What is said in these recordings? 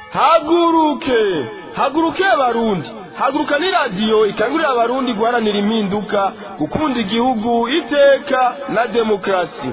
haguruke haguruke abarundi haguruka ni radiyo ikangurira abarundi guharanira impinduka gukunda igihugu iteka na demokarasi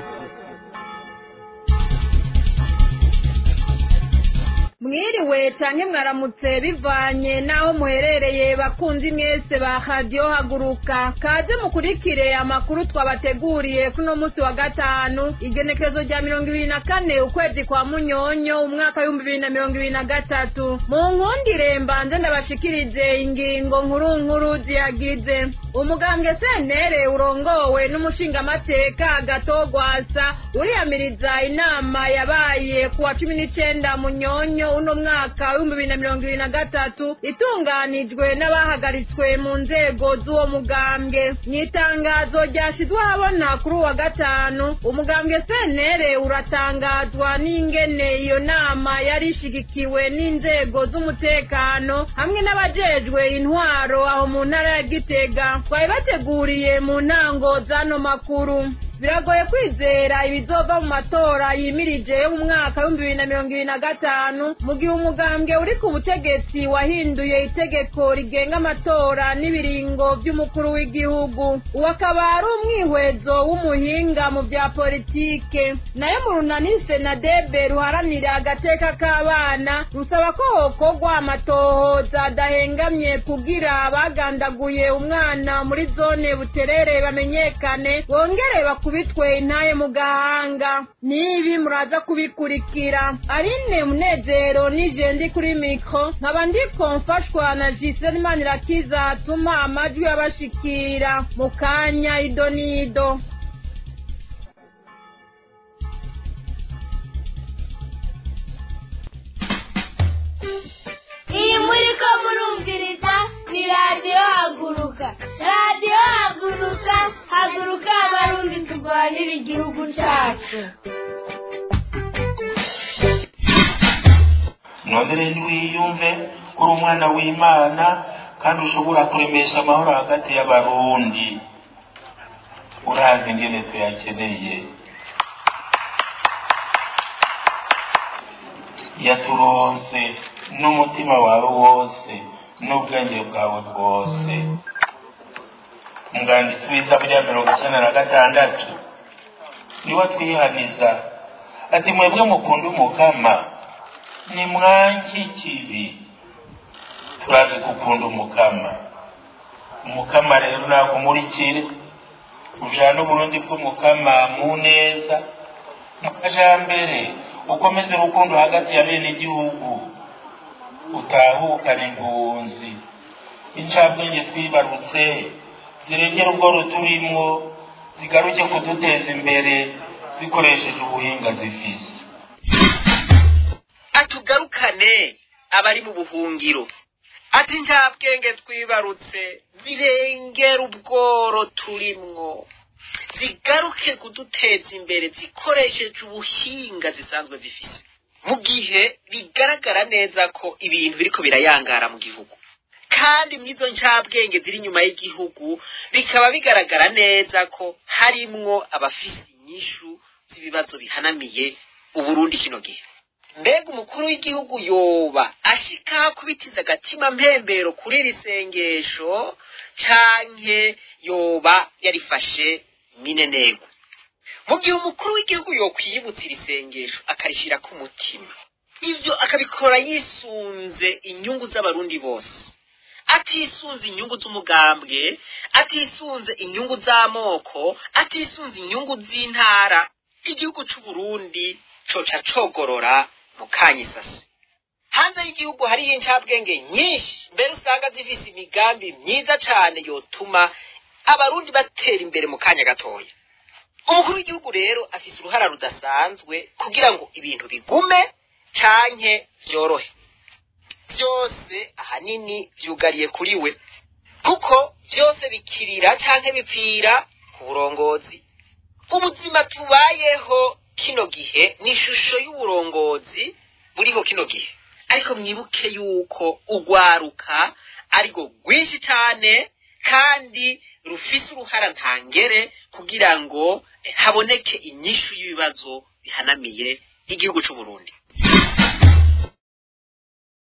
mwiriwe canke mwaramutse bivanye n'aho muherereye bakunzi mwese ba radiyo haguruka kaze mukurikire amakuru twabateguriye kuno munsi wa gatanu igenekerezo rya mirongo ibiri na kane ukwezi kwa munyonyo umwaka w'ibihumbi bibiri na mirongo ibiri na gatatu mu nkundire mbanze ndabashikirize ingingo nkuru nkuru ziyagize umugambwe senere urongowe n'umushingamateka gatogwasa uriyamiriza inama yabaye ku wa cumi n'icenda munyonyo uno mwaka w'ibihumbi bibiri na mirongo ibiri na gatatu itunganijwe n'abahagaritswe mu nzego z'uwo mugambwe mu itangazo ryashizwe ahabona kuri uwa gatanu umugambwe senere uratangazwa n'ingene iyo nama yari ishigikiwe n'inzego z'umutekano hamwe n'abajejwe intwaro aho mu ntara ya gitega twari bateguriye mu ntango z'ano makuru biragoye kwizera ibizova mu matora yimirije yo mu mwaka w'ibihumbi bibiri na mirongo ibiri na gatanu mu gihe umugambwe uri ku butegetsi wahinduye itegeko rigenga amatora n'ibiringo by'umukuru w'igihugu uwo akaba ari umwihwezo w'umuhinga mu bya politike nayo mu runani senadebe ruharanira agateka k'abana rusaba ko hokorwa amatohoza adahengamye kugira abagandaguye umwana muri zone buterere bamenyekane bongere bakubitwe intaye mu gahanga n'ibi muraza kubikurikira arine munezero nije ndi kuri mikro nkaba ndiko mfashwa na Giselle Manirakiza atuma amajwi abashikira mu kanya ido n'ido iyi muri ko murumviriza ni radiyo haguruka radiyo haguruka haguruka abarundi turwanira igihugu cyacu nongere ntiwiyumve ko uri umwana w'imana kandi ushobora kuremesha amahoro hagati y'abarundi urazi ingene tuyakeneye yaturonse n'umutima wawe wose n'ubwenge bwawe bwose umwanditsi w'isaba rya mirongo icyenda na gatandatu niwe twihaniza ati mwebwe mukunda umukama ni mwanki kibi turazi gukunda umukama umukama rero nakumurikire ujana uburundi bw'umukama mu neza mu majambere ukomeze urukundo hagati ya bene igihugu utahukana impunzi incabwenge twibarutse zirengera ubworo turimwo zigaruke kuduteza imbere zikoresheje ubuhinga zifise atugarukane abari mu buhungiro ati njabwenge twibarutse zirengera ubworo turimwo zigaruke kuduteza imbere zikoresheje ubuhinga zisanzwe zifise mu gihe bigaragara neza ko ibintu biriko birayangara mu gihugu kandi mw'izo ncabwenge ziri inyuma y'igihugu bikaba bigaragara neza ko harimwo abafise inyishu z'ibibazo bihanamiye uburundi kino gihe mbega umukuru w'igihugu yoba ashika kubitiza agatima mpembero kuri iri sengesho canke yoba yarifashe minenegwe mu gihe umukuru w'igihugu yokwiyibutsa iri sengesho akarishira ku mutima ivyo akabikora yisunze inyungu z'abarundi bose atisunze inyungu z'umugambwe atisunze inyungu z'amoko atisunze inyungu z'intara igihugu c'uburundi coca cogorora mu kanyisasi hanze y'igihugu hariyo incabwenge nyinshi mbere usanga zifise imigambi myiza cane yotuma abarundi batera imbere mu kanya gatoya umukuru w'igihugu rero afise uruhara rudasanzwe kugira ngo ibintu bigume canke vyorohe byose ahanini vyugariye kuri we kuko byose bikirira canke bipfira ku burongozi ubuzima tubayeho kino gihe ni ishusho y'uburongozi buriho kino gihe ariko mwibuke yuko ugwaruka ariko rwinshi cane kandi rufise uruhara ntangere kugira ngo eh, haboneke inyishu y'ibibazo bihanamiye igihugu c'uburundi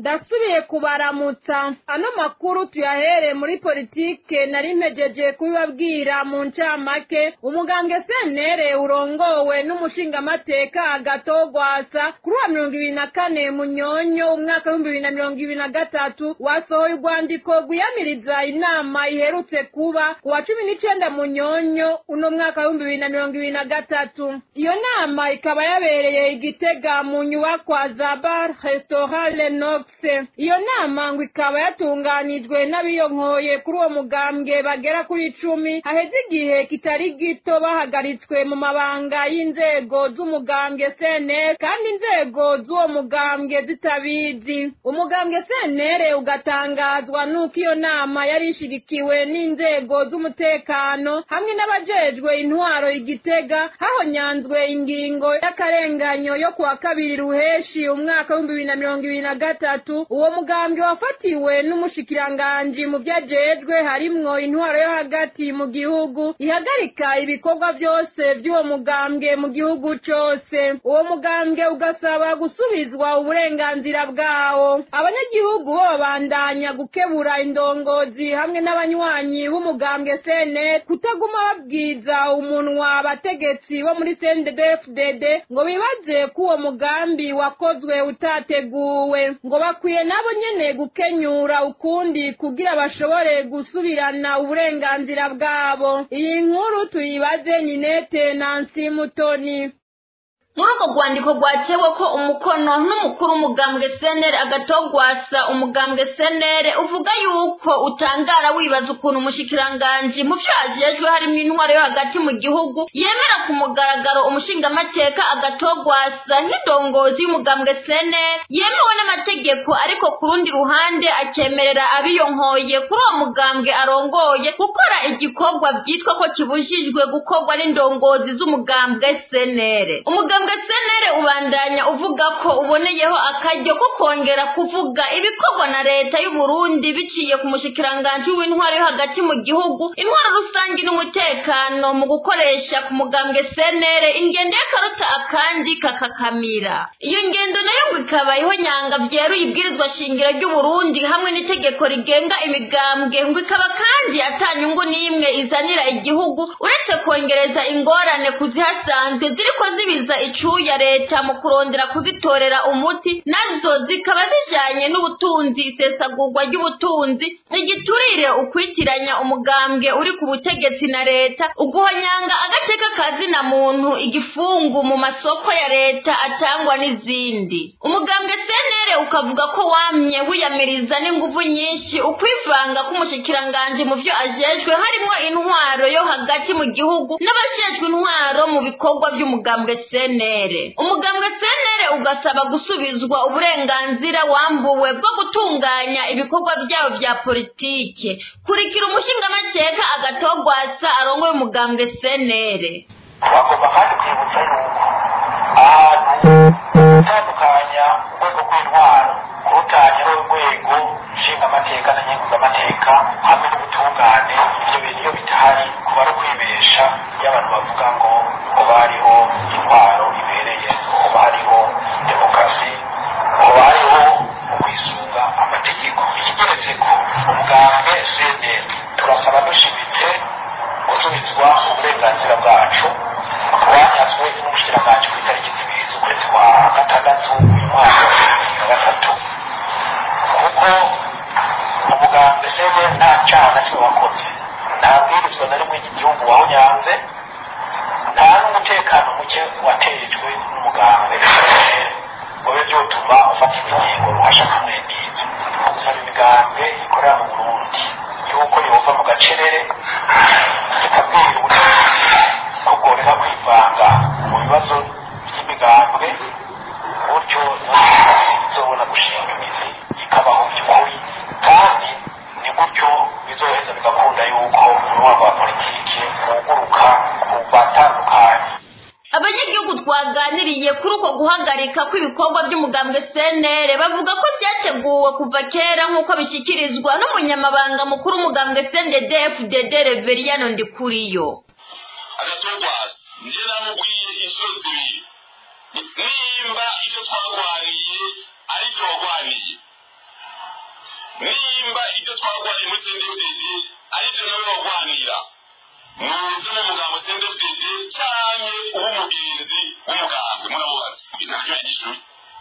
ndasubiye kubaramutsa ano makuru tuyahere muri politike nari mpejeje kubibabwira mu ncamake umugambwe senere urongowe n'umushingamateka agatogwasa kuri wa mirongo ibiri na kane munyonyo umwaka w'ibihumbi bibiri na mirongo ibiri na gatatu wasohoye urwandiko rwiyamiriza inama iherutse kuba ku wa cumi n'icenda munyonyo uno mwaka w'ibihumbi bibiri na mirongo ibiri na gatatu iyo nama ikaba yabereye igitega mu nyubakwa za bar restaurant lenox iyo nama ngo ikaba yatunganijwe n'abiyonkoye kuri uwo mugambwe bagera kuri icumi haheze igihe kitari gito bahagaritswe mu mabanga y'inzego z'umugambwe cnr kandi inzego z'uwo mugambwe zitabizi umugambwe cnr ugatangazwa n'uko iyo nama yari ishigikiwe n'inzego z'umutekano hamwe n'abajejwe intwaro igitega hahonyanzwe ingingo y'akarenganyo yo kuwa kabiri ruheshi umwaka w'ibihumbi bibiri na mirongo ibiri na gatatu uwo mugambwe wafatiwe n'umushikiranganji mu vyajejwe harimwo intwaro yo hagati mu gihugu ihagarika ibikorwa vyose vy'uwo mugambwe mu gihugu cose uwo mugambwe ugasaba gusubizwa uburenganzira bwawo abanyagihugu bo babandanya gukebura indongozi hamwe n'abanywanyi b'umugambwe cnr kutaguma babwiza umunwa abategetsi bo muri cnddfdd ngo bibaze ko uwo mugambi wakozwe utateguwe ngo bakwiye nabo nyene gukenyura ukundi kugira bashobore gusubirana uburenganzira bwabo iyi nkuru tuyibaze ninete nansi mutoni muri urwo rwandiko rwatewe ko umukono n'umukuru umugambwe senere agatogwasa umugambwe senere uvuga yuko utangara wibaza ukuntu umushikiranganji mu byo ajejwe harimo intwaro yo hagati mu gihugu yemera ku mugaragaro umushingamateka agatogwasa nk'indongozi y'umugambwe senere yemewe n'amategeko ariko ku rundi ruhande akemerera abiyonkoye kuri uwo mugambwe arongoye gukora igikorwa byitwa ko kibujijwe gukorwa n'indongozi z'umugambwe senere umugambwe senere ubandanya uvuga ko uboneyeho akaryo ko kongera kuvuga ibikorwa na leta y'u Burundi biciye ku mushikiranganji w'intwaro yo hagati mu gihugu intwaro rusange n'umutekano mu gukoresha ku mugambwe senere ingendo y'akaruta akandi kakakamira iyo ngendo nayo ngo ikaba ihonyanga byeruye ibwirizwa shingiro ry'u Burundi hamwe n'itegeko rigenga imigambwe ngo ikaba kandi atanyungu n'imwe izanira igihugu uretse kongereza ingorane kuzihasanzwe ziriko zibiza icyuya leta mu kurondera kuzitorera umuti nazo zikaba zijanye n'ubutunzi isesagurwa ry'ubutunzi igiturire ukwitiranya umugambwe uri ku butegetsi na leta uguhonyanga agateka kazina muntu igifungu mu masoko ya leta atangwa n'izindi umugambwe senere ukavuga ko wamye wiyamiriza n'inguvu nyinshi ukwivanga k'umushikiranganji mu byo ajejwe harimo intwaro yo hagati mu gihugu n'abajejwe intwaro mu bikorwa by'umugambwe senere umugambwe senere ugasaba gusubizwa uburenganzira wambuwe bwo gutunganya ibikorwa byabo bya politike kurikira umushingamateka agatogwasa arongoye umugambwe senere bagomba kandi kwibutsa yuko ahantu gutandukanya urwego rw'intwaro kurutanya n'urwego nshingamateka na nkenguzamateka hamwe n'ubutungane ibyo bintu iyo bitahari kuba ari ukwibesha iyo abantu bavuga ngo kuba hariho intwaro ibereye kuba hariho demokarasi kuba hariho ukwisunga amategeko ikigeretse ko umugambwe cnl turasaba dushimitse gusubizwa uburenganzira bwacu bwanyazwe n'umushikiranganji ku itariki zibiri z'ukwezi kwa gatandatu uyu mwaka wa bibiri na gatatu kuko umugambwe cnl nta cyaha na kimwe wakoze nta bwirizwa na rimwe ry'igihugu wawunyanze nta n'umutekano muke watejwe n'umugambwe cnl ngo bibe byotuma ufata ingingo ruhasha kamwe n'izo gusaba imigambwe ikorera mu burundi yuko yova mu gacerere ikabwira ubutegetsi ko bworeka kwivanga mu bibazo by'imigambwe buryo izobona gushinga imizi ikabaho by'ukuri kandi ni gutyo bizoheza bigakunda yuko umwaka wa politiki wuguruka ku batandukanye abanyagihugu twaganiriye kuri uko guhagarika kw'ibikorwa by'umugambwe cnr bavuga ko byateguwe kuva kera nk'uko bishyikirizwa n'umunyamabanga mukuru umugambwe cnddfdd reveriyano ndikuriyo agatogwasi njye namubwiye inshuro zibiri nimba icyo twarwaniye ari cyo wagwaniye nimba ibyo twarwaniye muri sendefdede ari byo nawe warwanira muze mu mugambo sendefdede cyane uba umugenzi w'umugambwe muramubaza ntabyo yigishijwe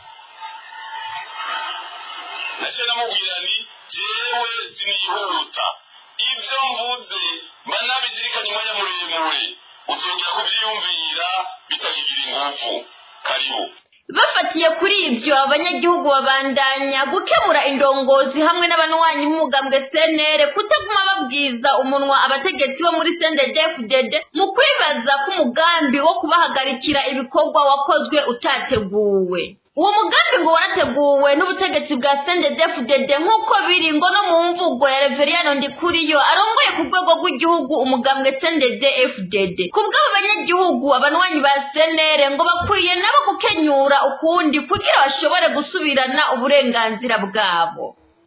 nacyo namubwira ni jewe sinihuta ibyo mvuze mba nabizirikanye umwanya muremure uzongera kubyiyumvira bitakigira ingufu karibu bafatiye kuri ibyo abanyagihugu babandanya gukemura indongozi hamwe n'abanywanyi b'umugambwe cnr kutaguma babwiza umunwa abategetsi bo muri sendedefudede mu kwibaza k'umugambi wo kubahagarikira ibikorwa wakozwe utateguwe uwo mugambi ngo warateguwe n'ubutegetsi bwa sendedefudede nk'uko biri ngo no mu mvugo ya reveriyano ndikuriyo arongoye ku rwego rw'igihugu umugambwe sendedefudede ku bw'abo banyagihugu abanywanyi ba senere ngo bakwiye nabo gukenyura ukundi kugira bashobore gusubirana uburenganzira bwabo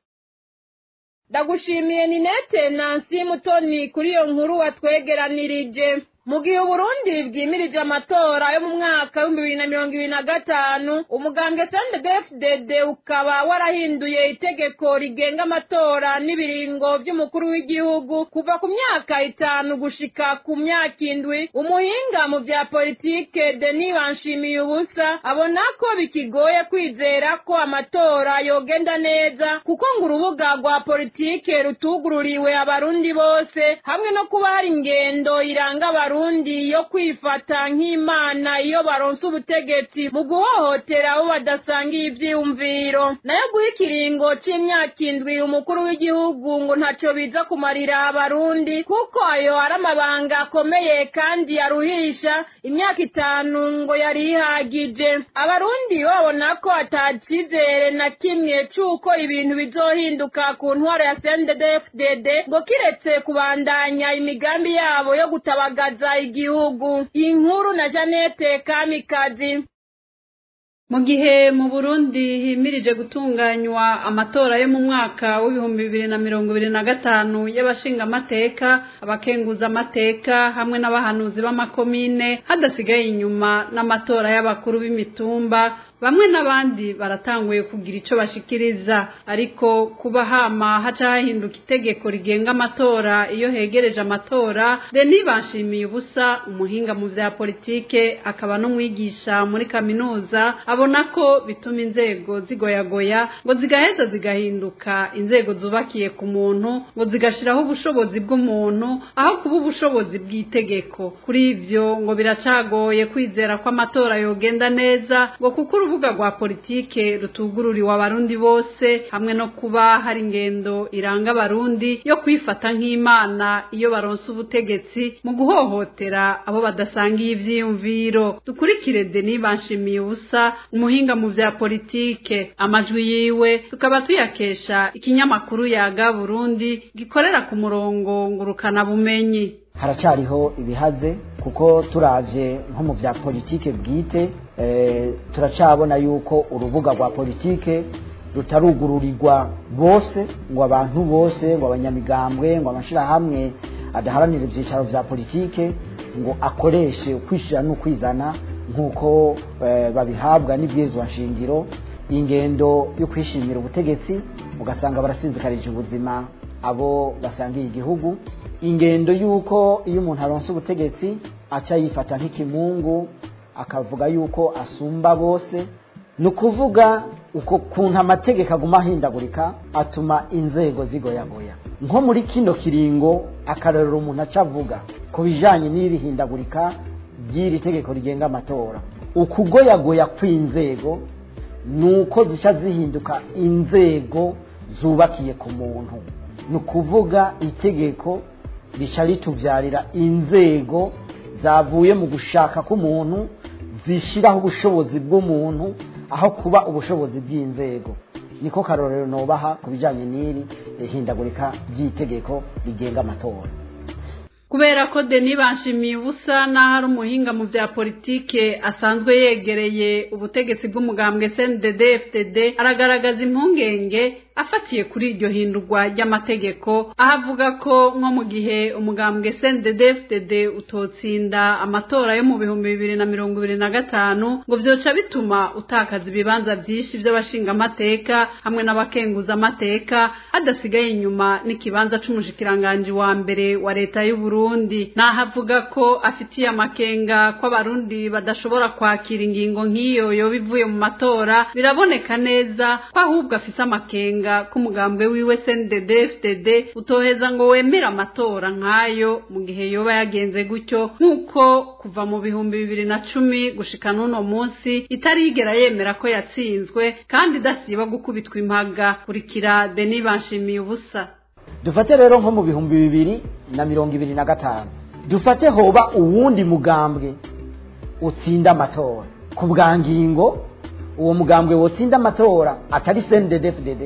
ndagushimiye ninete nansi mutoni kuri iyo nkuru watwegeranirije mu gihe uburundi bwimirije amatora yo mu mwaka w'ibihumbi bibiri na mirongo ibiri na gatanu umugambwe sndfdd ukaba warahinduye itegeko rigenga amatora n'ibiringo by'umukuru w'igihugu kuva ku myaka itanu gushika ku myaka indwi umuhinga mu bya politike denis banshimiye ubusa abona ko bikigoye kwizera ko amatora yogenda neza kuko ngo urubuga rwa politike rutugururiwe abarundi bose hamwe no kuba hari ingendo iranga abarundi abarundi yo kwifata nk'imana iyo baronse ubutegetsi mu guhohotera abo badasangiye ivyiyumviro nayo guha ikiringo c'imyaka indwi umukuru w'igihugu ngo ntaco biza kumarira abarundi kuko ayo ari amabanga akomeye kandi yaruhisha imyaka itanu ngo yari ihagije abarundi babona ko atacizere na kimwe c'uko ibintu bizohinduka ku ntwaro ya CNDD-FDD ngo kiretse kubandanya imigambi yabo yo gutabagaza igihugu inkuru na Janete Kamikazi mu gihe mu burundi himirije gutunganywa amatora yo mu mwaka w'ibihumbi bibiri na mirongo ibiri na gatanu y'abashingamateka abakenguzamateka hamwe n'abahanuzi b'amakomine hadasigaye inyuma n'amatora y'abakuru b'imitumba bamwe n'abandi baratanguye kugira ico bashikiriza ariko kuba hama haca hahinduka itegeko rigenga amatora iyo hegereje amatora Denis Banshimiye ubusa umuhinga mu vya politike akaba n'umwigisha muri kaminuza abona ko bituma inzego zigoyagoya ngo zigaheza zigahinduka inzego zubakiye ku muntu ngo zigashiraho ubushobozi bw'umuntu aho kuba ubushobozi bw'itegeko kuri ivyo ngo biracagoye kwizera ko amatora yogenda neza ngo kuko urubuga rwa politike rutugururiwe abarundi bose hamwe no kuba hari ingendo iranga abarundi yo kwifata nk'imana iyo baronse ubutegetsi mu guhohotera abo badasangiye ivyiyumviro dukurikire Denis Banshimiye ubusa umuhinga mu vya politike amajwi yiwe tukaba tuyakesha ikinyamakuru yaga Burundi gikorera ku murongo ngurukana bumenyi haracariho ibihaze kuko turavye nko mu vya politike bwite turacabona yuko urubuga rwa politike rutarugururirwa bose ngo abantu bose ngo abanyamigambwe ngo amashirahamwe adaharanira ivyicaro vya politike ngo akoreshe ukwishira n'ukwizana nk'uko babihabwa n'ibwirizwa nshingiro ingendo yo kwishimira ubutegetsi ugasanga barasinzikarije ubuzima abo basangiye igihugu ingendo y'uko iyo umuntu aronse ubutegetsi aca yifata nk'ikimungu akavuga yuko asumba bose ni ukuvuga uko kuntu amategeko aguma ahindagurika atuma inzego zigoyagoya nko muri kino kiringo akarorero umuntu aca avuga ku bijyanye n'iri hindagurika ry'iri tegeko rigenga amatora ukugoyagoya kw'inzego ni uko zica zihinduka inzego zubakiye ku muntu ni ukuvuga itegeko rica ritubyarira inzego zavuye mu gushaka k'umuntu zishyiraho ubushobozi bw'umuntu aho kuba ubushobozi bw'inzego niko karorero nubaha ku bijyanye n'iri hindagurika ry'itegeko rigenga amatora kubera ko Denis Banshimiye ubusa n'aho ari umuhinga mu vya politike asanzwe yegereye ubutegetsi bw'umugambwe CNDD-FDD aragaragaza impungenge afatiye kuri iryo hindurwa ry'amategeko aho avuga ko nko mu gihe umugambwe CNDD-FDD utotsinda amatora yo mu bihumbi bibiri na mirongo ibiri na gatanu ngo vyoca bituma utakaza ibibanza vyinshi vy'abashingamateka hamwe n'abakenguzamateka hadasigaye inyuma n'ikibanza c'umushikiranganji wa mbere wa leta y'u Burundi naho avuga ko afitiye amakenga ko abarundi badashobora kwakira ingingo nk'iyo yoba ivuye mu matora biraboneka neza ko ahubwo afise amakenga ko umugambwe wiwe CNDD-FDD utoheza ngo wemere amatora nk'ayo mu gihe yoba yagenze gutyo nk'uko kuva mu bihumbi bibiri na cumi gushika n'uno munsi itarigera yemera ko yatsinzwe kandi idasiba gukubitwa impaga kurikira Denis Banshimiye ubusa dufate rero nko mu bihumbi bibiri na mirongo ibiri na gatanu dufate hoba uwundi mugambwe utsinda amatora ku bwa ngingo uwo mugambwe wotsinda amatora atari CNDD-FDD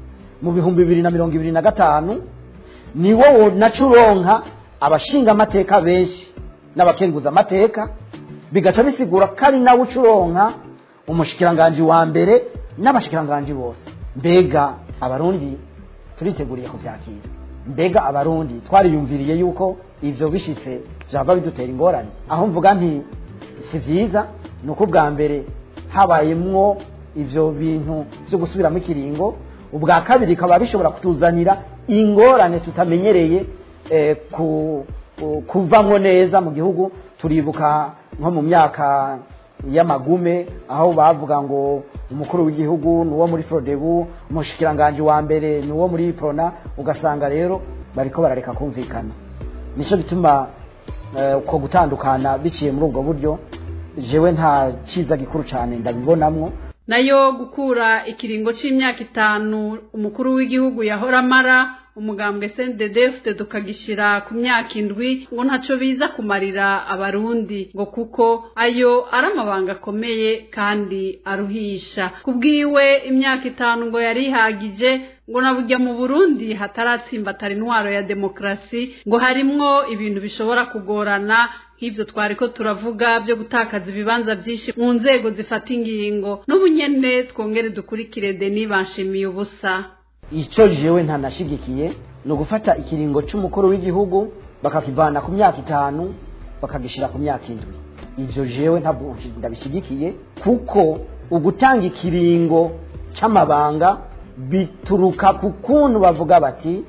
mu bihumbi bibiri na mirongo ibiri na gatanu niwo wonaca uronka abashinga amateka benshi n'abakenguza amateka bigaca bisigura ko ari nawe uca uronka umushikiranganji wa mbere n'abashikiranganji bose mbega abarundi turiteguriye kuvyakira mbega abarundi twariyumviriye yuko ivyo bishitse vyava bidutera ingorane aho mvuga nti si vyiza ni uko ubwa mbere habayemwo ivyo bintu vyo gusubiramo ikiringo ubwa kabiri bikaba bishobora kutuzanira ingorane tutamenyereye eh, ku, ku- kuvamwo neza mu gihugu turibuka nko mu myaka y'amagume aho bavuga ngo umukuru w'igihugu ni uwo muri frodebu umushikiranganji wa mbere ni uwo muri prona ugasanga rero bariko barareka kumvikana nico bituma eh, uko gutandukana biciye muri ubwo buryo jewe nta ciza gikuru cyane ndabibonamwo nayo gukura ikiringo c'imyaka itanu umukuru w'igihugu yahora amara umugambwe CNDD-FDD tukagishira ku myaka indwi ngo ntaco biza kumarira abarundi ngo kuko ayo ari amabanga akomeye kandi aruhisha kubwiwe imyaka itanu ngo yari ihagije ngo nabujya mu Burundi hataratsimbatara intwaro ya demokrasi ngo harimwo ibintu bishobora kugorana nk'ivyo twariko turavuga byo gutakaza ibibanza vyinshi mu nzego zifata ingingo n'ubunyene twongere dukurikire Denis Banshimiye ubusa ico jewe ntanashigikiye ni ugufata ikiringo c'umukuru w'igihugu bakakivana ku myaka itanu bakagishira ku myaka indwi ivyo jewe ntabwo ndabishigikiye kuko ugutanga ikiringo c'amabanga bituruka ku kuntu bavuga bati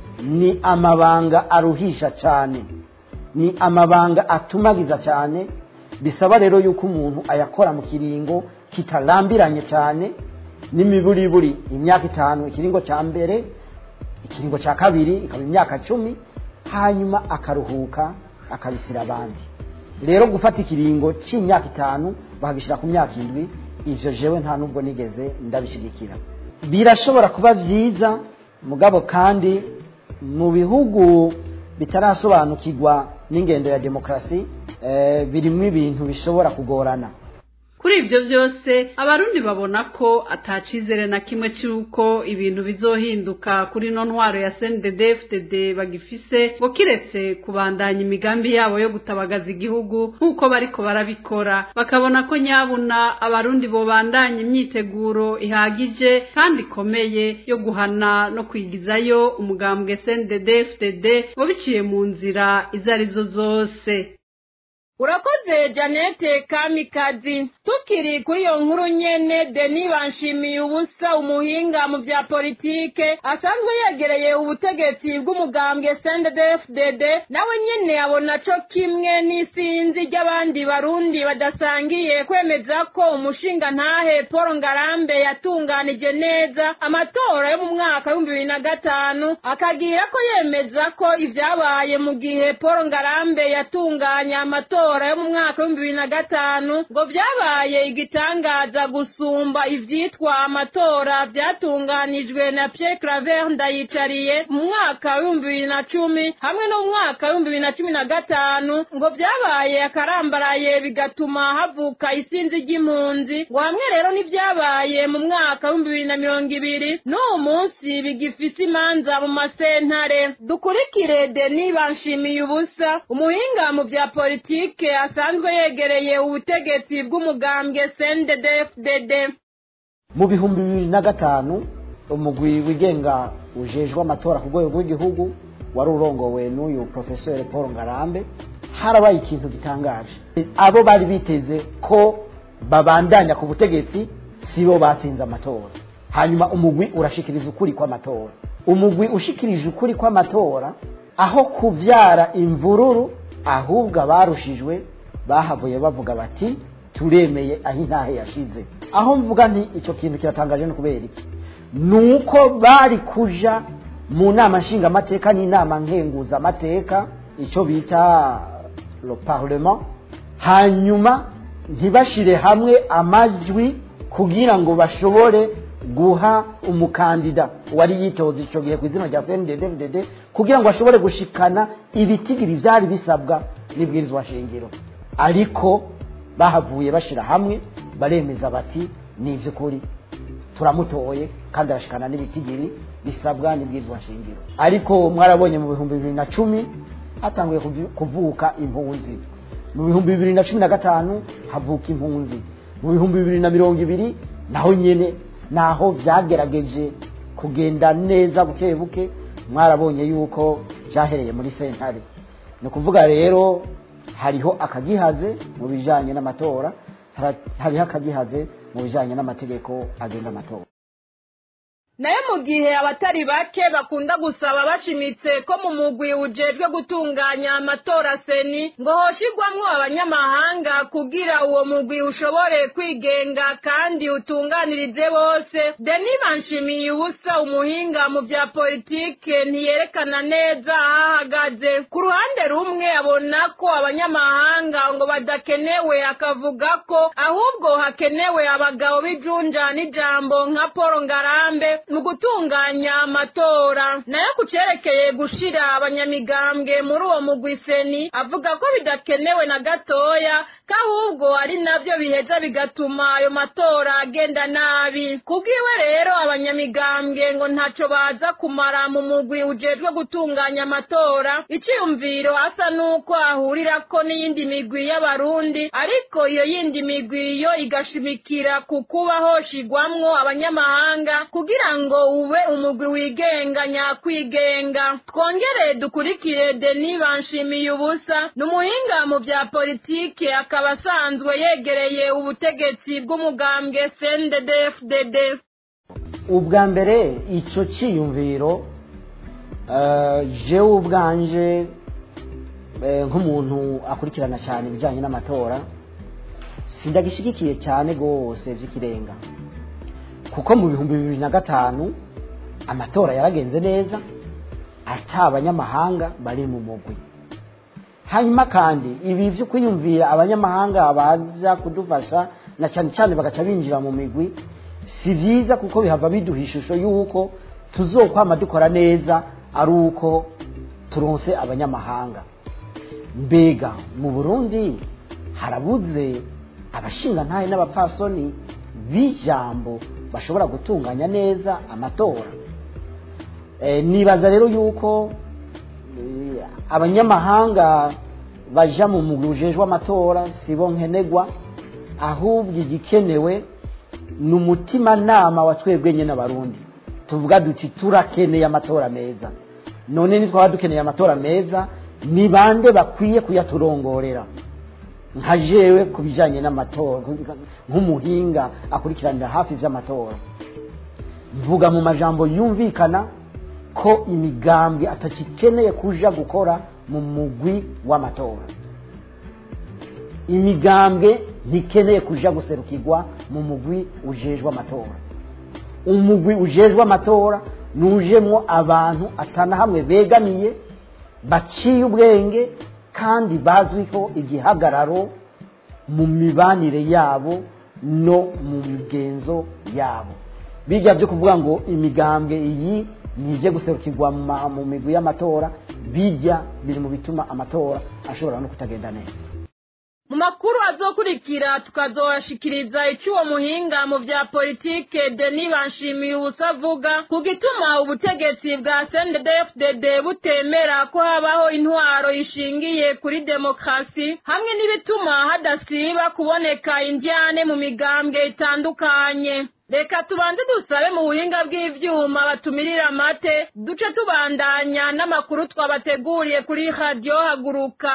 ni amabanga aruhisha cane ni amabanga atumagiza cyane bisaba rero yuko umuntu ayakora mu kiringo kitarambiranye cyane n'imiburiburi imyaka itanu ikiringo cya mbere ikiringo cya kabiri ikaba imyaka cumi hanyuma akaruhuka akabisira abandi rero gufata ikiringo cy'imyaka itanu bakagishyira ku myaka indwi ivyo jewe nta nubwo nigeze ndabishigikira birashobora kuba vyiza mugabo kandi mu bihugu bitarasobanukirwa n'ingendo ya demokarasi eh, birimwo ibintu bishobora kugorana kuri ibyo byose abarundi babona ko atacizere na kimwe cy'uko ibintu bizohinduka kuri no ntwaro ya CNDD-FDD bagifise ngo kiretse kubandanya imigambi yabo yo gutabagaza igihugu nk'uko bariko barabikora bakabona ko nyabuna abarundi bobandanya imyiteguro ihagije kandi ikomeye yo guhana no kwigizayo umugambwe CNDD-FDD ngo biciye mu nzira izo arizo zose urakoze janete kamikazi tukiri kuri iyo nkuru nyene deni banshimiye ubusa umuhinga mu vya politike asanzwe yegereye ubutegetsi bw'umugambwe CNDD-FDD nawe nyene abona co kimwe n'isinzi ry'abandi barundi badasangiye kwemeza ko umushinga ntahe Paul Ngarambe yatunganije neza amatora yo mu mwaka w'ibihumbi bibiri na gatanu akagira ko yemeza ko ivyabaye mu gihe Paul Ngarambe yatunganya amatora amatora yo mu mwaka w'ibihumbi bibiri na gatanu ngo vyabaye igitangaza gusumba ivyitwa amatora vyatunganijwe na Pierre Claver Ndayicariye mu mwaka w'ibihumbi bibiri na cumi hamwe no mu mwaka w'ibihumbi bibiri na cumi na gatanu ngo vyabaye akarambaraye bigatuma havuka isinzi ry'impunzi ngo hamwe rero n'ivyabaye mu mwaka w'ibihumbi bibiri na mirongo ibiri n'uwo munsi bigifise imanza mu masentare dukurikire Denis Banshimiye ubusa umuhinga mu vya politike asanzwe yegereye ubutegetsi bw'umugambwe CNDD-FDD mu bihumbi bibiri na gatanu umugwi wigenga ujejwe amatora ku rwego rw'igihugu wari urongowe n'uyu profesor paul ngarambe harabaye ikintu gitangaje abo bari biteze ko babandanya ku butegetsi sibo batsinze amatora hanyuma umugwi urashikiriza ukuri kw'amatora umugwi ushikirije ukuri kw'amatora aho kuvyara imvururu ahubwo abarushijwe bahavuye bavuga bati turemeye aho intahe yashize aho mvuga nti icyo kintu kiratangaje no kubera iki ni uko bari kuja mu nama nshingamateka n'inama nkenguzamateka icyo bita le parlement hanyuma ntibashire hamwe amajwi kugira ngo bashobore guha umukandida wari yitoza icyo gihe ku izina rya cndd kugira ngo ashobore gushikana ibitigiri byari bisabwa n'ibwirizwa shingiro ariko bahavuye bashira hamwe baremeza bati ni iby'ukuri turamutoye kandi arashikana n'ibitigiri bisabwa n'ibwirizwa shingiro ariko mwarabonye mu bihumbi bibiri na cumi hatanguye kuvuka impunzi mu bihumbi bibiri na cumi na gatanu havuka impunzi mu bihumbi bibiri na mirongo ibiri naho nyine naho byagerageje kugenda neza buke buke mwarabonye yuko byahereye muri sentare ni ukuvuga rero hariho akagihaze mu bijyanye n'amatora hariho akagihaze mu bijyanye n'amategeko agenga amatora nayo mu gihe abatari bake bakunda gusaba bashimitse ko mu mugwi ujejwe gutunganya amatora seni ngo hoshigwamwo abanyamahanga kugira uwo mugwi ushobore kwigenga kandi utunganirize bose deni banshimiye ubusa umuhinga mu bya politike ntiyerekana neza aho ahagaze ku ruhande rumwe abona ko abanyamahanga ngo badakenewe akavuga ko ahubwo hakenewe abagabo b'ijunja n'ijambo nka paul ngarambe mu gutunganya amatora nayo ku cerekeye gushira abanyamigambwe muri uwo mugwi seni avuga ko bidakenewe na gatoya ko ahubwo ari navyo biheza bigatuma ayo matora agenda nabi kubwiwe rero abanyamigambwe ngo ntaco baza kumara mu mugwi ujejwe gutunganya amatora iciyumviro asa n'uko ahurirako n'iyindi migwi y'abarundi ariko iyo yindi migwi yo igashimikira ku kuba hoshigwamwo abanyamahanga kugira ngo ube umugwi wigenga nyakwigenga twongere dukurikire deni banshimiye ubusa ni umuhinga mu bya politike akaba asanzwe yegereye ubutegetsi bw'umugambwe cnddfdd ubwa mbere icyo cyiyumviro jewe ubwanje nk'umuntu akurikirana cyane ibijyanye n'amatora sindagishyigikiye cyane rwose by'ikirenga kuko mu bihumbi bibiri na gatanu amatora yaragenze neza ata abanyamahanga bari mu mugwi hanyuma kandi ibi byo kwiyumvira abanyamahanga baza kudufasha na cyane cyane bagaca binjira mu migwi si byiza kuko bihava biduha ishusho y'uko tuzokwama dukora neza ari uko turonse abanyamahanga mbega mu burundi harabuze abashingantahe n'abapfasoni b'ijambo bashobora gutunganya neza amatora nibaza rero yuko abanyamahanga baja mu mugwi ujejwe amatora sibo nkenegwa ahubwo igikenewe ni umutimanama wa twebwe nyine abarundi tuvuga duti turakeneye amatora meza none nitwaba dukeneye amatora meza ni bande bakwiye kuyaturongorera nka jewe ku bijyanye n'amatora nk'umuhinga akurikiranira hafi iby'amatora mvuga mu majambo yumvikana ko imigambwe atakikeneye kuja gukora mu mugwi w'amatora imigambwe ntikeneye kuja guserukirwa mu mugwi ujejwe amatora umugwi ujejwe amatora nujemwo abantu atana hamwe begamiye baciye ubwenge kandi bazwiho igihagararo mu mibanire yabo no mu migenzo yabo bijya byo kuvuga ngo imigambwe iyi nije guserukirwa mu migwi y'amatora bijya biri mu bituma amatora ashobora no kutagenda neza mu makuru azokurikira tukazobashikiriza icy'uwo muhinga mu vya politike Denis Banshimiye ubusa avuga ku gituma ubutegetsi bwa CNDD-FDD butemera ko habaho intwaro ishingiye kuri demokarasi hamwe n'ibituma hadasiba kuboneka indyane mu migambwe itandukanye reka tubanze dusabe mu buhinga bw'ivyuma batumirira amate duce tubandanya n'amakuru twabateguriye kuri radiyo haguruka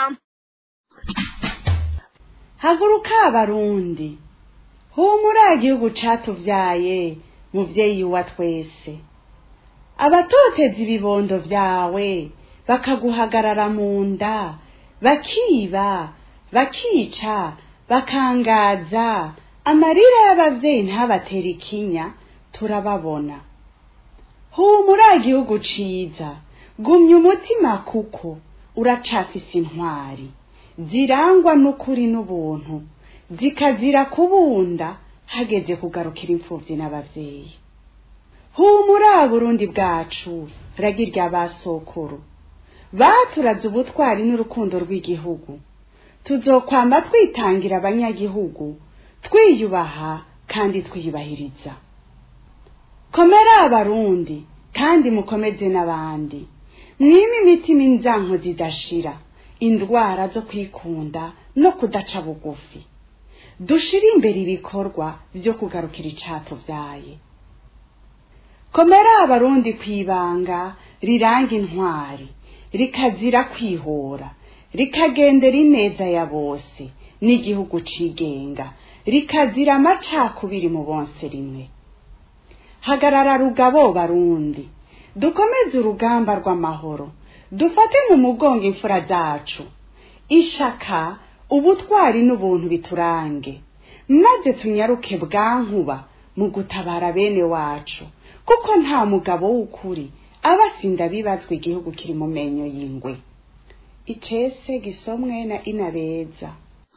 haguruka abarundi humura igihugu catuvyaye muvyeyi wa twese abatoteza ibibondo vyawe bakaguhagarara mu nda bakiba bakica bakangaza amarira y'abavyeyi ntabatera ikinya turababona humura igihugu ciza gumya umutima kuko uracafise intwari zirangwa n'ukuri n'ubuntu zikazira kubunda hageze kugarukira imfuvyi n'abavyeyi humura burundi bwacu ragi rya basokuru baturaze ubutwari n'urukundo rw'igihugu tuzokwamba twitangira abanyagihugu twiyubaha kandi twiyubahiriza komera abarundi kandi mukomeze n'abandi mwime imitima inzanko zidashira indwara zo kwikunda no kudaca bugufi dushire imbere ibikorwa vyo kugarukira icatuvyaye komera abarundi kwibanga riranga intwari rikazira kwihora rikagendera ineza ya bose n'igihugu cigenga rikazira amacakubiri mu bonse rimwe hagarara rugabo barundi dukomeze urugamba rw'amahoro dufate mu mugongo imfura zacu ishaka ubutwari n'ubuntu biturange maze tunyaruke bwankuba mu gutabara bene wacu kuko nta mugabo w'ukuri aba asinda bibazwa igihugu kiri mu menyo y'ingwe icese gisomwe na inabeza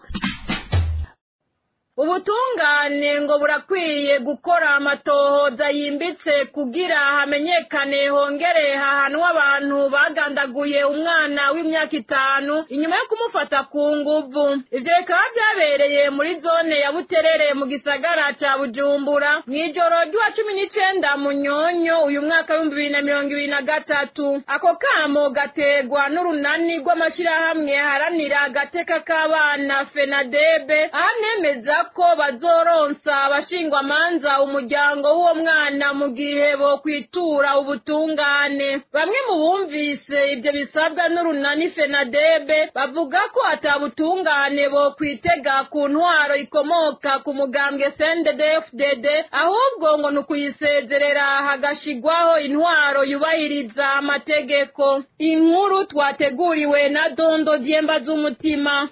ubutungane ngo burakwiye gukora amatohoza yimbitse kugira hamenyekane hongere hahanwe abantu bagandaguye umwana w'imyaka itanu inyuma yo kumufata ku nguvu ivyo bikaba vyabereye muri zone ya buterere mu gisagara ca bujumbura mw'ijoro ry'uwa cumi n'icenda munyonyo uyu mwaka w'ibihumbi bibiri na mirongo ibiri na gatatu ako kamo gategwa n'urunani rw'amashirahamwe haranira agateka k'abana fenadebe ahanemeza ko bazoronsa abashingwamanza umuryango w'uwo mwana mu gihe bo kwitura ubutungane bamwe mu bumvise ibyo bisabwa n'urunani fenadebe bavuga ko atabutungane bo kwitega ku ntwaro ikomoka ku mugambwe sndfdd ahubwo ngo ni ukuyisezerera hagashigwaho intwaro yubahiriza amategeko inkuru twateguriwe na dondo dyemba z'umutima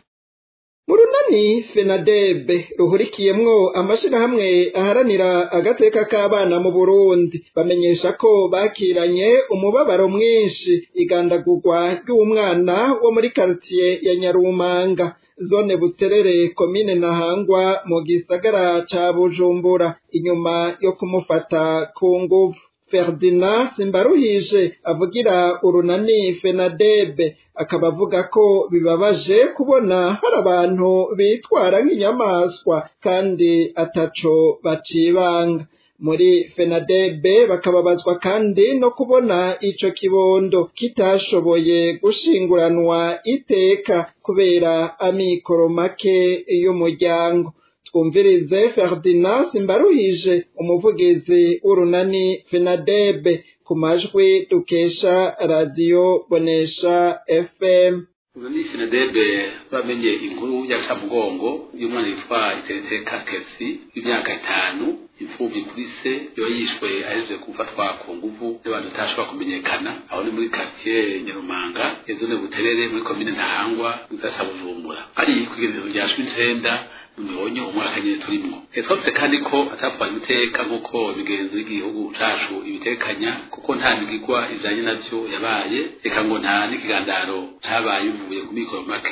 mu runani fenadebe ruhurikiyemwo amashirahamwe aharanira agateka k'abana mu burundi bamenyesha ko bakiranye umubabaro mwinshi igandagurwa ry'umwana wo muri karitiye ya nyarumanga zone buterere komine ntahangwa mu gisagara ca bujumbura inyuma yo kumufata ku nguvu Ferdinand Simbaruhije avugira urunani Fenadebe akaba avuga ko bibabaje kubona hari abantu bitwara nk'inyamaswa kandi ataco bacibanga muri Fenadebe bakababazwa kandi no kubona ico kibondo kitashoboye gushinguranwa iteka kubera amikoro make y'umuryango twumvirize Ferdinand Simbaruhije umuvugizi w'urunani Fenadebe ku majwi dukesha radiyo bonesha FM urunani Fenadebe bamenye inkuru y'akamugongo y'umwana yitwa Iteretse Kakesi w'imyaka itanu imfubyi kuri se yoba yishwe ahejeje gufatwa ku nguvu n'abantu batashobora kumenyekana aho ni muri quartier Nyarumanga yazone buterere muri komine Ntahangwa mu gisagara ca Bujumbura ari kw'igerero rya cumi n'icenda mubonye umwaka nyine turimwo twese kandi ko atapfanye iteka nk'uko imigenzo y'igihugu cacu ibitekanya kuko nta migigwa ijanye navyo yabaye reka ngo nta n'ikigandaro cabaye bivuye ku mikoro make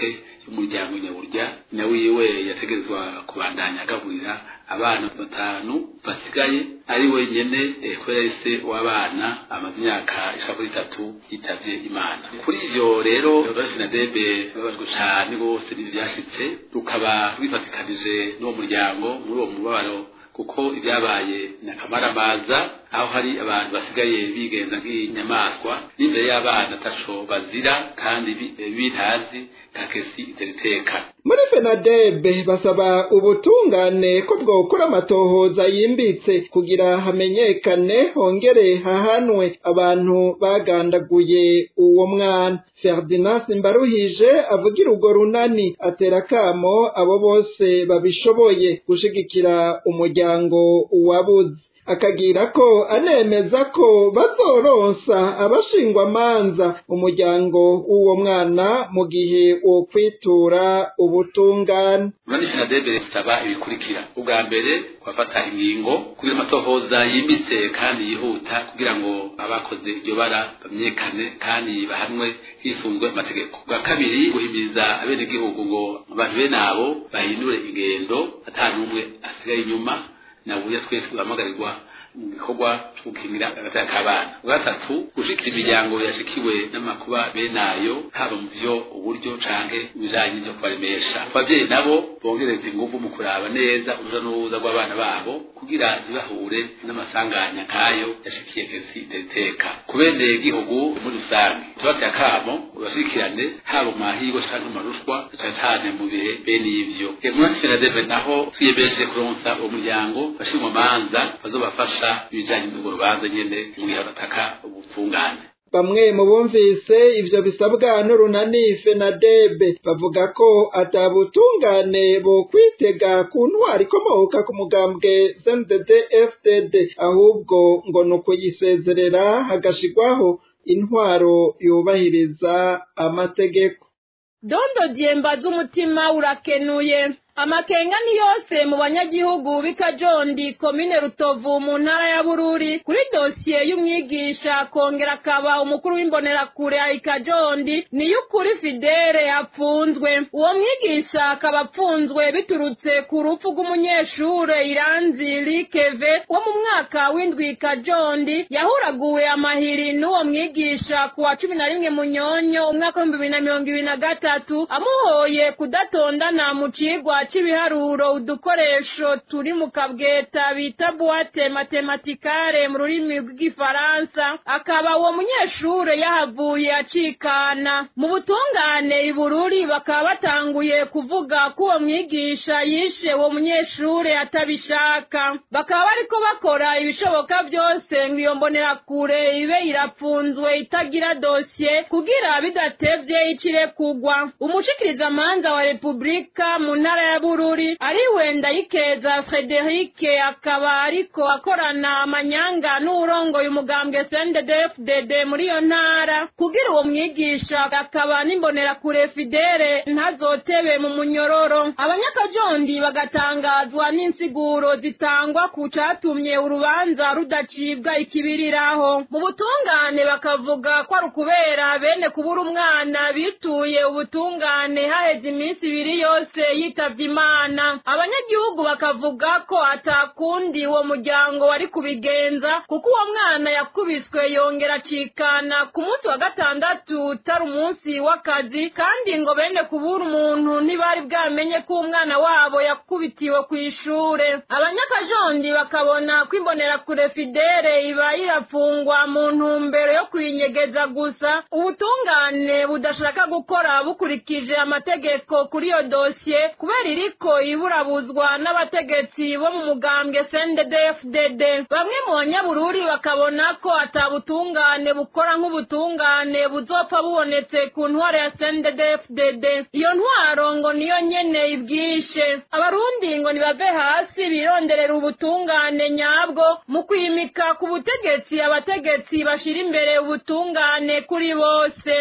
y'umuryango nyaburya na wiwe yategerezwa kubandanya agaburira abana batanu basigaye ari wenyene eh, kubera ese w'abana amaze imyaka ishaka kuri itatu yitavye imana kuri ivyo rero basinadebe babajwe cane rwose n'ivyo vyashitse rukaba rwifatikanije n'uwo muryango muri uwo mubabaro kuko ibyabaye ni akamaramaza aho hari abantu basigaye bigenza nk'inyamaswa n'imbere y'abana ataco bazira kandi bi- bitazi kakesi iteriteka muri fenadebe basaba ubutungane ko bwokora amatohoza yimbitse kugira hamenyekane hongere hahanwe abantu bagandaguye uwo mwana ferdinand simbaruhije avugira urwo runani atera akamo abo bose babishoboye gushigikira umuryango wabuze akagira ko anemeza ko bazoronsa abashingwamanza umuryango w'uwo mwana mu gihe wo kwitura ubutungane urani finadebe bisaba ibikurikira ubwa mbere kubafata ingingo kugira amatohoza yimbitse kandi yihuta kugira ngo abakoze iryo bara bamenyekane kandi bahanwe hisunzwe amategeko ubwa kabiri guhimiriza abenegihugu ngo abantu bene abo bahindure ingendo ata n'umwe asigaye inyuma nabuya twese duhamagarirwa mu gikorwa cyo gukingira agateka k'abana ubwa gatatu gushikira imiryango yashikiwe n'amakuba bene ayo haba mu vyo uburyo canke ibijanye no kubaremesha abavyeyi nabo bongereza inguvu mu kuraba neza uruja n'uruza rw'abana babo kugira ntibahure n'amasanganya nk'ayo yashikiye kesi iteteka ku bene gihugu muri rusange tubateye akamo bashikirane haba mu mahirwe canke mu marushwa cane cane mu bihe bene ivyo muri senadeve naho twiyemeje kuronsa uwo muryango bashimwa manza bazobafasha ibijanye n'urwo rubanza nyene mu gihe bataka ubutungane bamwe mu bumvise ivyo bisabwa n'urunani fenadebe bavuga ko atabutungane bo kwitega ku ntwari ikomoka ku mugambwe cndd fdd ahubwo ngo ni ukuyisezerera hagashigwaho intwaro yubahiriza amategeko dondo dyemba z'umutima urakenuye amakenga ni yose mu banyagihugu b'ikajondi komine rutovu mu ntara ya bururi kuri dosiye y'umwigisha akongera akaba umukuru w'imbonerakure ya ikajondi niyo ukuri fidele apfunzwe uwo mwigisha akaba apfunzwe biturutse ku rupfu rw'umunyeshure iranzi likeve wo mu mwaka w'indwi ikajondi yahuraguwe amahiri n'uwo mwigisha ku wa cumi na rimwe munyonyo umwaka w'ibihumbi bibiri na mirongo ibiri na gatatu amuhoye kudatondana mu cigwa c'ibiharuro udukoresho turi mu kabweta bita buwate matematikare mu rurimi rw'igifaransa akaba uwo munyeshure yahavuye acikana mu butungane ibururi bakaba batanguye kuvuga ko uwo mwigisha yishe uwo munyeshure atabishaka bakaba bariko bakora ibishoboka byose ngo iyo mbonerakure ibe irapfunzwe itagira dosiye kugira bidatevye icire kugwa umushikirizamanza wa repubulika mu ntara ya bururi ariwe ndayikeza frederike akaba ariko akorana amanyanga n'uwurongoye umugambwe cnddfdd muri iyo ntara kugira uwo mwigisha akaba n'imbonerakure fidele ntazotebe mu munyororo abanyakajondi bagatangazwa n'insiguro zitangwa ku catumye urubanza rudacibwa ikibiriraho mu butungane bakavuga ko ari ukubera bene kubura umwana bituye ubutungane haheze iminsi ibiri yose yitavye imana abanyagihugu bakavuga ko atakundi uwo muryango wari kubigenza kuko uwo mwana yakubiswe yongera acikana ku munsi wa gatandatu utari umunsi w'akazi kandi ngo bene kubura umuntu ntibari bwamenye ko umwana wabo yakubitiwe ku ishure abanyakajondi bakabona ko imbonerakure fidele iba irafungwa mu ntumbero yo kuyinyegeza gusa ubutungane budashaka gukora bukurikije amategeko kuri iyo dosiye kubera iriko iburabuzwa n'abategetsi bo mu mugambwe CNDD-FDD bamwe mu banyabururi bakabona ko atabutungane bukora nk'ubutungane buzopfa bubonetse ku ntwaro ya CNDD-FDD iyo ntwaro ngo niyo nyene ibwishe abarundi ngo nibave hasi bironderera ubutungane nyabwo mu kwimika ku butegetsi abategetsi bashira imbere ubutungane kuri bose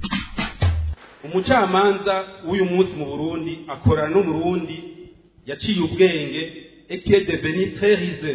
umucamanza w'uyu munsi mu burundi akorana n'umurundi yaciye ubwenge etiye de beniterize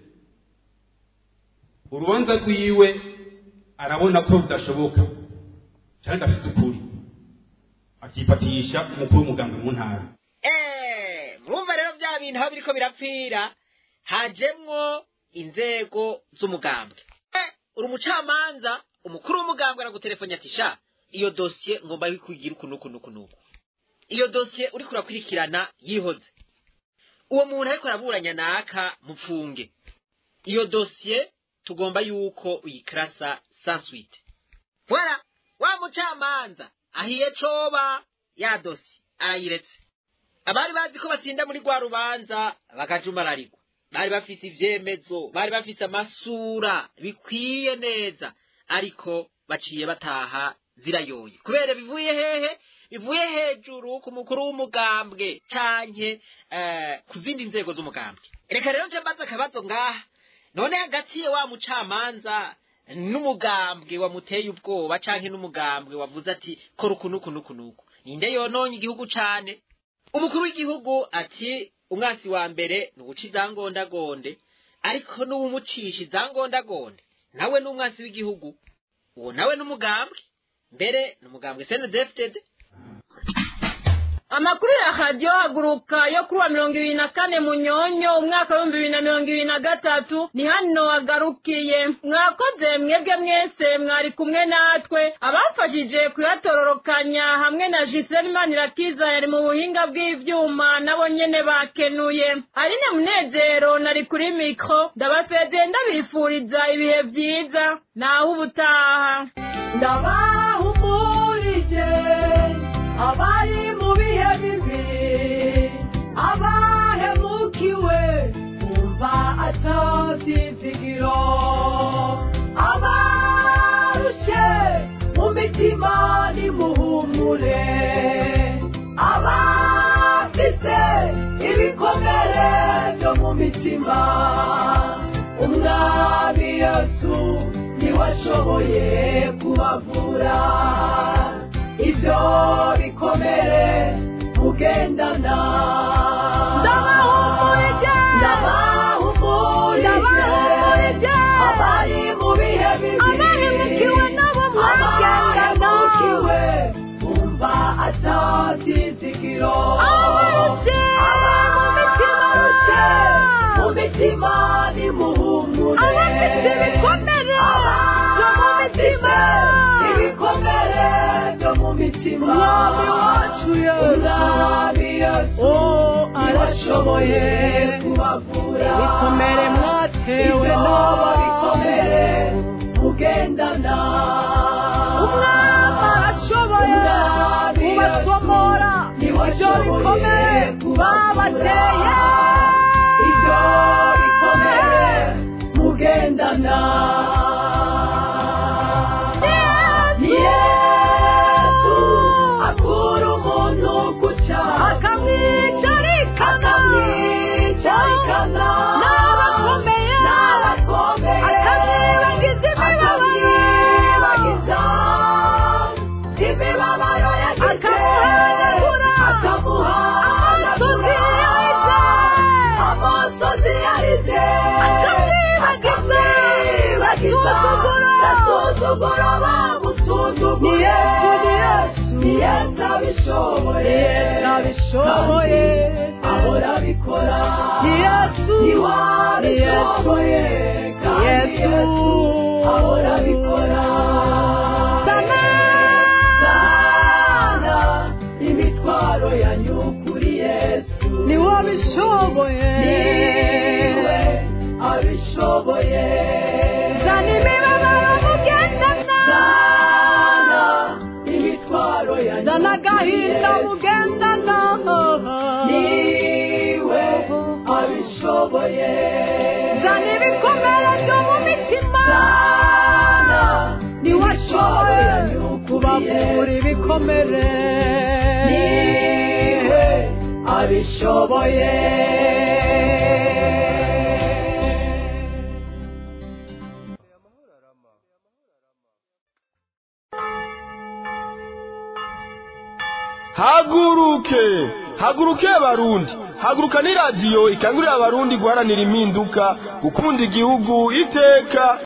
urubanza rwiwe arabona ko rudashoboka cyangwa adafite ukuri akifatisha umukuru w'umugambi mu ntara Eh, murumva rero bya bintu aho biriko birapfira hajemwo inzego z'umugambwe Eh, uri umucamanza umukuru w'umugambwe aragutelefone ati sha iyo dosiye ngomba kugira uku n'uku n'uku n'uku iyo dosiye uriko urakurikirana yihoze uwo muntu ariko araburanya naka mupfunge iyo dosiye tugomba yuko uyikarasa sans suite voilà wa mucamanza ahiye coba ya dosiye arayiretse abari bazi ko batsinda muri rwa rubanza bakajumararirwa bari bafise ivyemezo bari bafise amasura bikwiye neza ariko baciye bataha zirayoye kubera bivuye hehe bivuye hejuru ku mukuru w'umugambwe canke eh, ku zindi nzego z'umugambwe reka rero nje mbaza akabazo ngaha none hagati ye wa mucamanza n'umugambwe wamuteye ubwoba canke n'umugambwe wavuze ati kora uku n'uku n'uku n'uku ninde yononye igihugu cane umukuru w'igihugu ati umwasi wa mbere ni uguca izangondagonde ariko n'uwumucisha izangondagonde nawe ni umwasi w'igihugu uwo nawe n'umugambwe mbere ni umugambwe senedefitede amakuru ya radiyo haguruka yo kuri wa mirongo ibiri na kane munyonyo umwaka w'ibihumbi bibiri na mirongo ibiri na gatatu ni hano hagarukiye mwakoze mwebwe mwese mwari kumwe natwe abafashije kuyatororokanya hamwe na gisele manirakiza yari mu buhinga bw'ivyuma nabo nyene bakenuye aline munezero nari kuri mikro ndabasezeye ndabifuriza ibihe vyiza naho ubutaha ndabahumurije abari mu bihe bibi abahemukiwe kumva atabyizigiro abarushe mu mitima nimuhumure abafite ibikomere byo mu mitima umwami yesu niwe ashoboye kubavura ibyo bikomere mugendana ndabahumurije ndabahumurije abari mu bihe bibi abahemukiwe nabo mwagendana abahemukiwe bumva atabyizigiro abarushe abarushe mu mitima nimuhumure abafite ibikomere byo mu mitima ibikomere byo mu mitima umwami wacu yesu umwami yesu arashoboye kubavura ibikomere mwatewe n'aba bikomere mugendana umwami arashoboye kubasomora ibyo bikomere babateye ibyo bikomere mugendana yesu akura umuntu ku cyaha akamwicarikana akamwicarikana n'abakomeye n'abakomeye akamwibagiza imibabaro imibabaro yagize akamuhanagura akamuhanagura amosozi yarize akamwibagiza gasuzuguro bamusuzuguye ni yesu abishoboye abishoboye ahora abikora ni yesu niwabishoboye kandi yesu ahora abikora sana imitwaro yanyu kuri yesu niwe abishoboye niwe abishoboye zana imibabaro mugendana zana imitwaro yanyu zana agahinda mugendana niwe abishoboye zana ibikomere byo mu mitima zana niwe ashoboye kubavura ibikomere niwe abishoboye haguruke haguruke abarundi haguruka ni radiyo ikangurira abarundi guharanira impinduka gukunda igihugu iteka